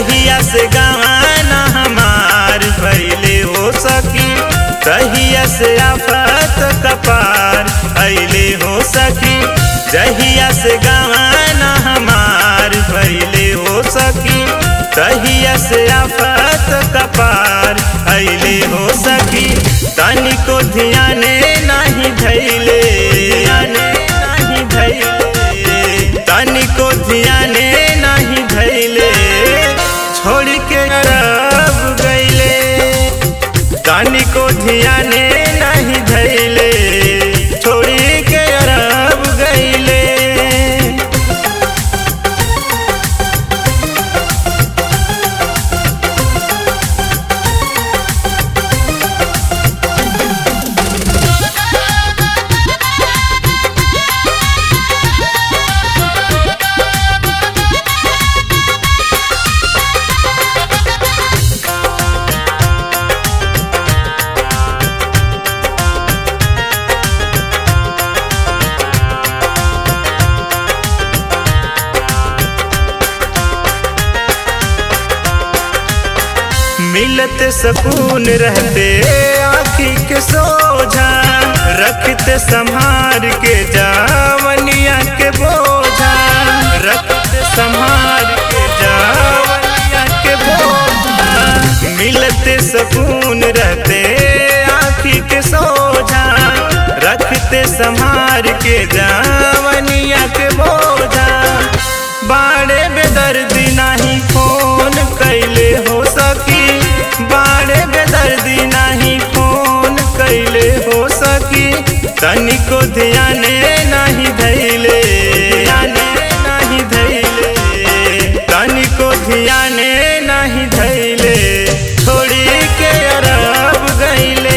जहिया से गवाना हमार भैले हो सकी तहिया से आफत कपार अले हो सकी जहिया से गवाना हमार भैले हो सकी तहिया से आफत कपार अले हो सकी तनिको ध्याने नहीं धैले नहीं धैले तनिको ध्याने नहीं धैले छोड़ के अरब गईले तनिको ध्याने नहीं धैले छोड़ के अरब गईले मिलत सकून रहते आखी के सोझा रखते संहार के जावनिया के बोझा रखते संहार के जावनिया के बोझा मिलत सकून रहते आखी के सोझा रखते संहार के जावनिया के बोझा बाड़े बेदर्दी नहीं फोन कैले हो सकी बाड़े बेदर्दी नहीं फोन कैले हो सकी तनिको ध्याने नहीं धैले ध्याने नहीं धैले तनिको ध्याने नहीं धैले छोड़ी के अरब गईले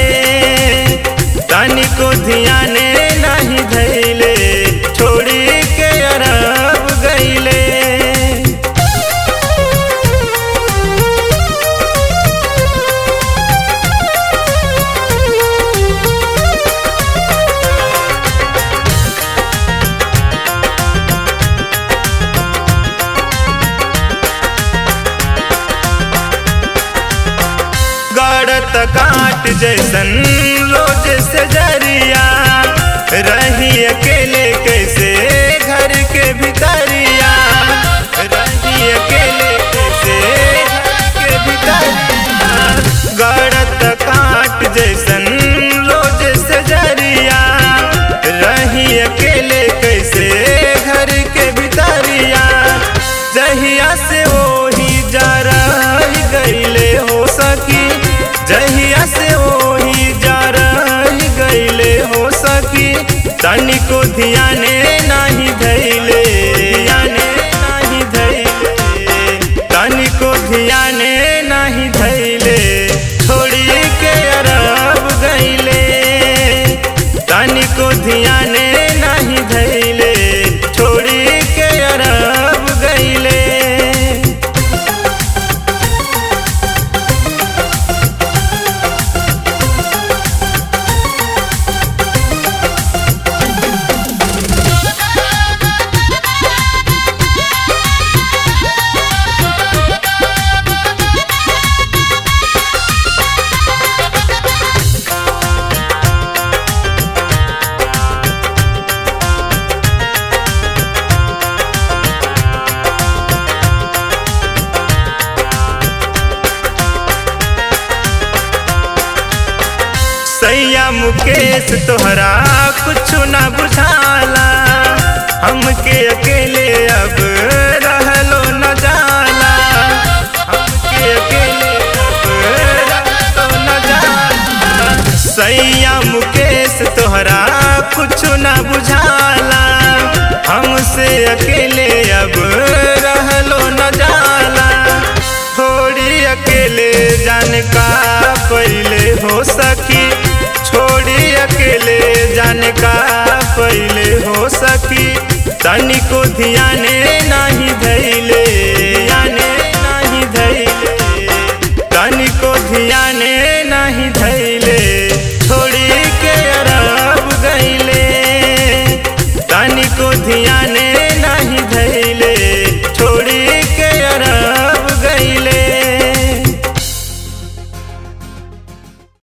तनिको ध्याने नहीं धैले छोड़ी के अरब गईले गड़त काट जैसन रोज से जरिया रही अकेले कैसे घर के भितरिया रही अकेले कैसे घर के भितरिया गड़त काट जैसन रोज से जरिया रही अकेले कैसे घर के भितरिया जहिया से वही जा रही गईले हो सकी जहिया से वही जा रही गईले हो सकी तनिको ध्याने नहीं धैले ध्याने नहीं धैले तनिको ध्याने नहीं धैले छोड़ी के अरब गईले तनिको ध्याने नहीं धैले छोड़ी के अरब गईले सैया मुकेश तोहरा कुछ न बुझाला हमके अकेले अब रहलो न जाला हमके अकेले अब रहलो न जाला सैया मुकेश तोहरा कुछ न बुझाला हमसे अकेले अब रहलो न जाला थोड़ी अकेले जान का पहले हो सकी छोड़ी अकेले जाने का पहले हो सकी तनिको ध्याने नहीं धैले ध्याने नहीं धैले तनिको ध्याने नहीं धैले छोड़ी के अरब गईले तनिको ध्याने